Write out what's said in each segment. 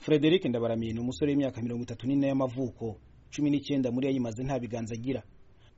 frederic ndabaramira ni umusore w'imyaka mirongo itatu n'ine y'amavuko cumi n'icyenda muri yayimaze nta biganza agira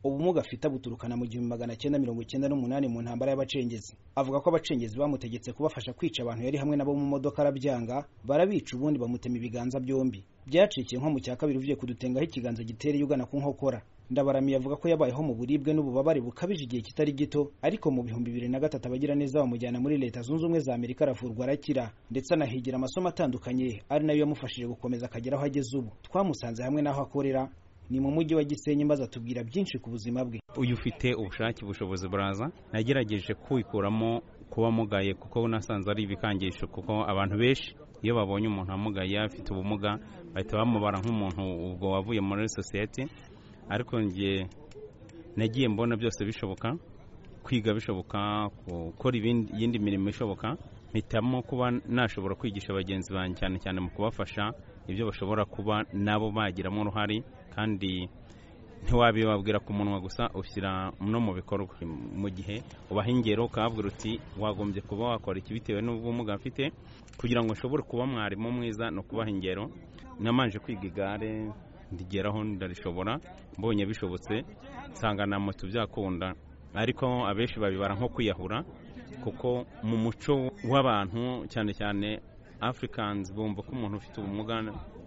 ubumuga afite buturukana mu gihumbi magana cyenda mirongo icyenda n'umunani mu ntambara y'abacengezi avuga ko abacengezi bamutegetse kubafasha kwica abantu yari hamwe nabo mu modoka arabyanga barabica ubundi bamutema ibiganza byombi byacikiye nko mu cya kabiri uvuye kudutengaho ikiganza gitereye ugana ku nkokora ndabaramiye avuga ko yabayeho mu buribwe n'ububabare bukabije igihe kitari gito ariko mu bihumbi bibiri na gatatu abagira neza bamujyana muri leta zunze ubumwe za amerika aravurwa arakira ndetse anahigira amasomo atandukanye ari nayo yamufashije gukomeza akagera aho ageze ubu twamusanze hamwe n'aho akorera ni mu mujyi wa gisenyi maze atubwira byinshi ku buzima bwe uyu ufite ubushake bushobozi buraza nagerageje kwikuramo kuba mugaye kuko nasanze ari ibikangisho kuko abantu benshi iyo babonye umuntu amugaye afite ubumuga bahita bamubara nk'umuntu ubwo wavuye muri sosiyete ariko njye nagiye mbona byose bishoboka kwiga bishoboka gukora iyindi mirimo ishoboka mpitamo kuba nashobora kwigisha bagenzi banjye cyane cyane mu kubafasha ibyo bashobora kuba nabo bagiramo uruhare kandi ntiwabibabwira ku munwa gusa ushyira no mu bikorwa mu gihe ubaha ingero ukababwira uti wagombye kuba wakora iki bitewe n'ubumuga mfite kugira ngo nshobore kuba mwarimu mwiza ni ukubaha ingero namanje kwiga igare ndigeraho ndarishobora mbonye bishobotse nsanga na moto byakunda ariko abenshi babibara nko kwiyahura kuko mu muco w'abantu cyane cyane afurikanizi bumva ko umuntu ufite ubumuga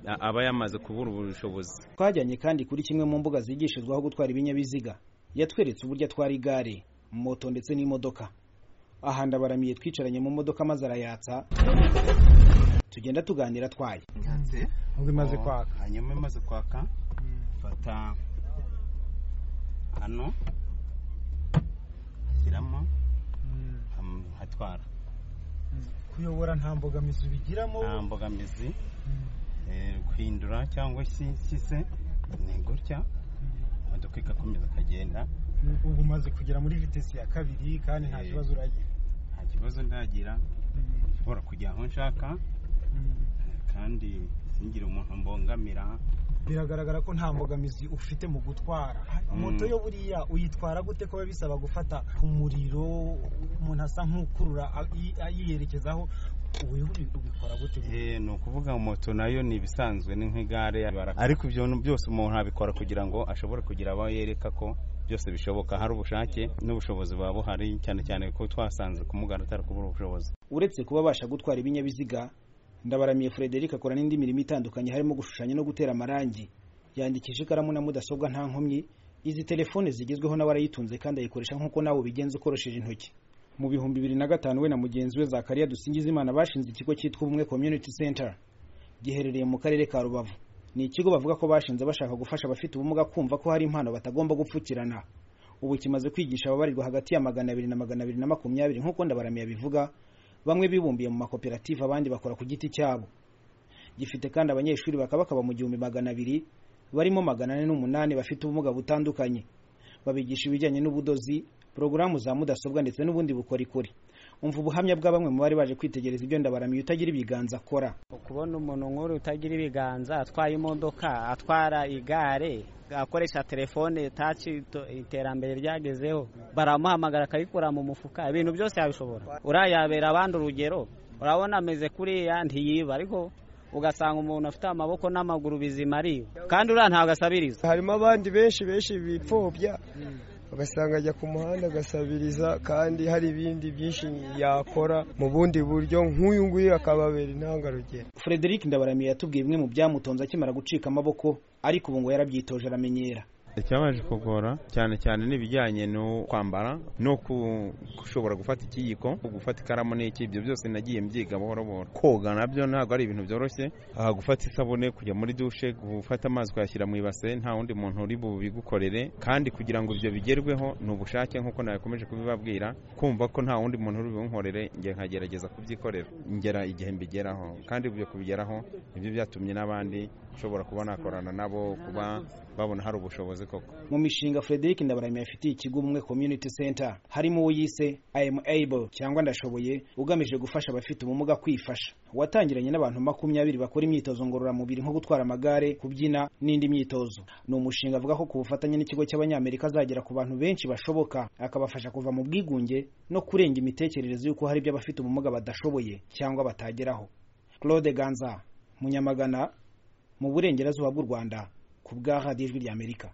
aba yamaze kubura ubushobozi twajyanye kandi kuri kimwe mu mbuga zigishizwaho gutwara ibinyabiziga yatweretse uburyo atwara igare moto ndetse n'imodoka aha ndabaramiye twicaranye mu modoka maze arayatsa tugenda tuganira twaye nubwo imaze kwaka hanyuma imaze kwaka fata hano hashyiramo hatwara kuyobora nta mbogamizi ubigiramo nta mbogamizi guhindura cyangwa se ni gutya imodoka igakomeza ukagenda ubu umaze kugera muri vitesi ya kabiri kandi nta kibazo uragira nta kibazo ndagira nshobora kujya aho nshaka kandi singire umuntu mbongamira biragaragara ko nta mbogamizi ufite mu gutwara moto yo buriya uyitwara gute ko biba bisaba gufata umuriro umuntu asa nk'ukurura ayiyerekezaho ni ukuvuga moto nayo ni ibisanzwe ni nk'igare ariko ibyo byose umuntu abikora kugira ngo ashobore kugira abo yereka ko byose bishoboka hari ubushake n'ubushobozi buba buhari cyane cyane ko twasanze kumugana atari kubura ubushobozi uretse kuba abasha gutwara ibinyabiziga ndabaramiye frederic akora n'indi mirimo itandukanye harimo gushushanya no gutera amarangi yandikisha ikaramu na mudasobwa nta nkomyi izi telefone zigezweho nawe arayitunze kandi ayikoresha nk'uko nawe ubigenza ukoresheje intoki mu bihumbi bibiri na gatanu we na mugenzi we zakariya dusingizimana bashinze ikigo cyitwa ubumwe community center giherereye mu karere ka rubavu ni ikigo bavuga ko bashinze bashaka gufasha abafite ubumuga kumva ko hari impano batagomba gupfukirana ubu kimaze kwigisha ababarirwa hagati ya magana abiri na magana abiri na makumyabiri nk'uko ndabaramiye abivuga bamwe bibumbiye mu makoperative abandi bakora ku giti cyabo gifite kandi abanyeshuri bakabakaba mu gihumbi magana abiri barimo magana ane n'umunani bafite ubumuga butandukanye babigisha ibijyanye n'ubudozi porogaramu za mudasobwa ndetse n'ubundi bukorikori umva ubuhamya bwa bamwe mu bari baje kwitegereza ibyo ndabaramiye utagira ibiganza akora kubona umuntu nk'uru utagira ibiganza atwaye imodoka atwara igare akoresha telefone taci iterambere ryagezeho baramuhamagara akayikura mu mufuka ibintu byose yabishobora urayabera abandi urugero urabona ameze kuriya ntiyiba ariko ugasanga umuntu afite amaboko n'amaguru bizima ariyo kandi uriya ntabwo asabiriza harimo abandi benshi benshi bipfobya ugasanga ajya ku muhanda agasabiriza kandi hari ibindi byinshi yakora mu bundi buryo nk'uyu nguyu akababera intangarugero frederic ndabaramiye yatubwiye bimwe mu byamutonze akimara gucika amaboko ariko ubu ngo yarabyitoje aramenyera icyabaje kugora cyane cyane n'ibijyanye no kwambara no gushobora gufata ikiyiko gufata ikaramu n'iki ibyo byose nagiye mbyiga buhoro buhoro koga nabyo ntabwo ari ibintu byoroshye gufata isabune kujya muri dushe gufata amazi ukayashyira mu ibase nta wundi muntu uri bubigukorere kandi kugira ngo ibyo bigerweho ni ubushake nk'uko nawe kubibabwira kumva ko nta wundi muntu uri bubunkorere njye nkagerageza kubyikorera ngera igihe mbigeraho kandi ibyo kubigeraho nibyo byatumye n'abandi ushobora kuba nakorana nabo kuba babona hari ubushobozi koko mu mishinga frederic ndabaramiye afitiye ikigo umwe community center harimo uwo yise i am able cyangwa ndashoboye ugamije gufasha abafite ubumuga kwifasha watangiranye n'abantu makumyabiri bakora imyitozo ngororamubiri nko gutwara amagare kubyina n'indi myitozo ni umushinga avuga ko ku bufatanye n'ikigo cy'abanyamerika azagera ku bantu benshi bashoboka akabafasha kuva mu bwigunge no kurenga imitekerereze y'uko hari ibyo abafite ubumuga badashoboye cyangwa batageraho claude ganza mu nyamagana mu burengerazuba bw'u rwanda ku bwa radiyo ijwi ry'amerika